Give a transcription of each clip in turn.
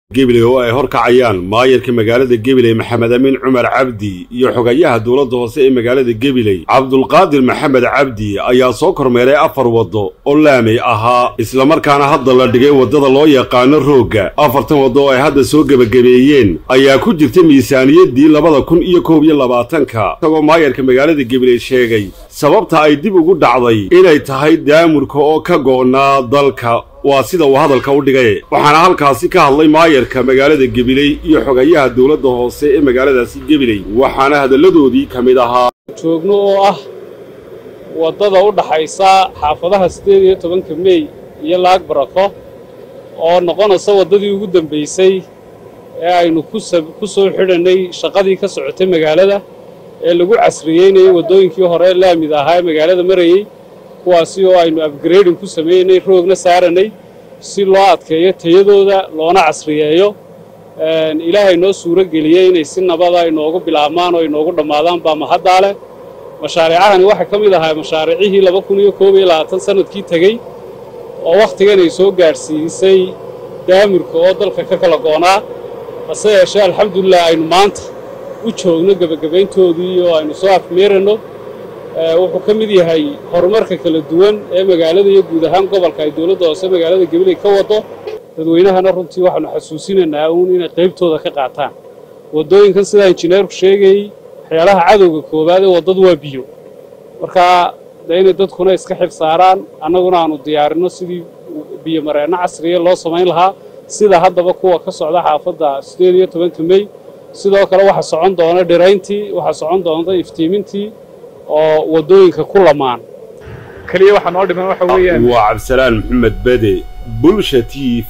gebiley oo ay horkacayaan maayarka magaalada gebiley maxamed amiin cumar cabdi iyo xogayaha dowladda hoose ee magaalada gebiley cabdulqaadir maxamed cabdi ayaa soo kormeeray afar waddo oo laamay ahaa islamarkaana hadda la dhigay waddada loo yaqaano roogga afartan waddo oo ay hadda soo gebagabeeyeen ayaa ku jirta miisaaniyaddii labada kun iyo koob iyo labaatanka isagoo maayarka magaalada gebiley sheegay sababta ay dib ugu dhacday inay tahay daamurka oo ka go'naa dalka waa sida uu hadalka u dhigay waxaana halkaasi ka hadlay maayarka magaalada gebiley iyo xogayaha dowladda hoose ee magaaladaasi gebiley waxaana hadalladoodii ka mid ahaa joogno oo ah waddada u dhaxaysa xaafadaha siddeed iyo tobanka mey iyo laag barako oo noqonaysa waddadii ugu dambaysay ee aynu ku soo xidhannay shaqadii ka socotay magaalada ee lagu casriyeynayay waddooyinkii hore laamid ahaa ee magaalada marayey kuwaasi oo aynu abgrading ku sameynay roogna saarannay si loo adkeeyo tayadooda loona casriyeeyo ilaahay noo suuro geliyey inay si nabada inoogu bilaabmaan oo inoogu dhammaadaan baa mahaddaa leh mashaariicahani waxaa ka mid ahaa mashaariicihii laba kun iyo koob iyo labaatan sannadkii tegey oo wakhtigan ay soo gaadhsiisay daamurka oo dalka ka kala goonaa hase yeeshee alxamdulilah aynu maanta u joogno gebagabayntoodii oo aynu soo afmeeranno wuxuu ka mid yahay horumarka kala duwan ee magaalada iyo guud ahaan gobolka ay dowladda hoose magaalada gabiley ka waddo dadweynahana runtii waxaanu xasuusinaynaa uun inay qaybtooda ka qaataan waddooyinkan sidaa injineerku sheegayey waxyaalaha cadowga koowaad ee waddadu waa biyo markaa dee inay dadkuna iska xil saaraan annaguna aanu diyaarinno sidii biyo mareenno casriya loo samayn lahaa sida haddaba kuwa ka socda xaafadda siddeed iyo tobanka mey sidoo kale waxaa socon doona dhirayntii waxaa socon doonta iftiimintii oo waddooyinka ku lamaan keliya waxaa noo dhiman waxa weeyaan waa cabdisalaan maxamed bede bulsha t v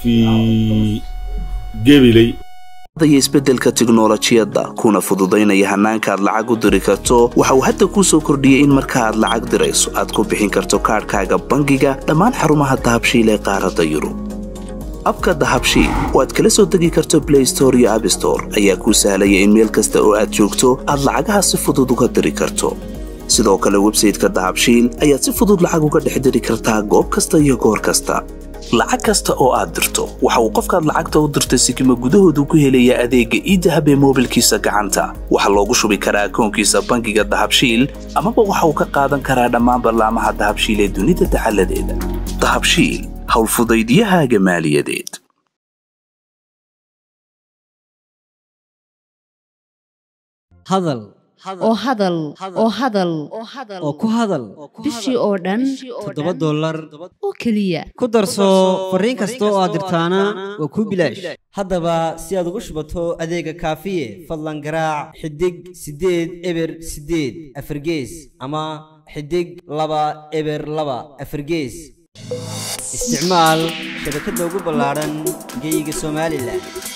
gebiley iyo isbeddelka tiknolojiyadda kuna fududaynaya hannaanka aad lacag u diri karto waxa uu hadda kuu soo kordhiyey in marka aad lacag dirayso aad ku bixin karto kaadhkaaga bangiga dhammaan xarumaha dahabshiil ee qaaradda yurub abka dahabshiil oo aad kala soo degi karto blay store iyo abstore ayaa kuu sahlaya in meel kasta oo aad joogto aad lacagaha si fudud uga diri karto sidoo kale websayteka dahabshiil ayaad si fudud lacag uga dhex diri kartaa goob kasta iyo goor kasta lacag kasta oo aad dirto waxa uu qofkaad lacagta u dirtay sikima gudahoodu ku helayaa adeegga iidahab ee moobilkiisa gacanta waxaa loogu shubi karaa akoonkiisa bangiga dahabshiil amaba waxa uu ka qaadan karaa dhammaan ballaamaha dahabshiil ee dunida dacaladeeda dahabshiil howlfudaydyahaaga maaliyadeed hadal oo hadal oo hadal oo ku hadal bishii oo dhan toddoba dollar oo keliya ku darso fariin kasta oo aad dirtaana waa kuu bilaash haddaba si aad ugu shubato adeega kaafiye fadlan garaac xidig siddeed eber siddeed afargees ama xidig laba eber laba afargees isticmaal shabakadda ugu ballaadhan geeyiga somalilan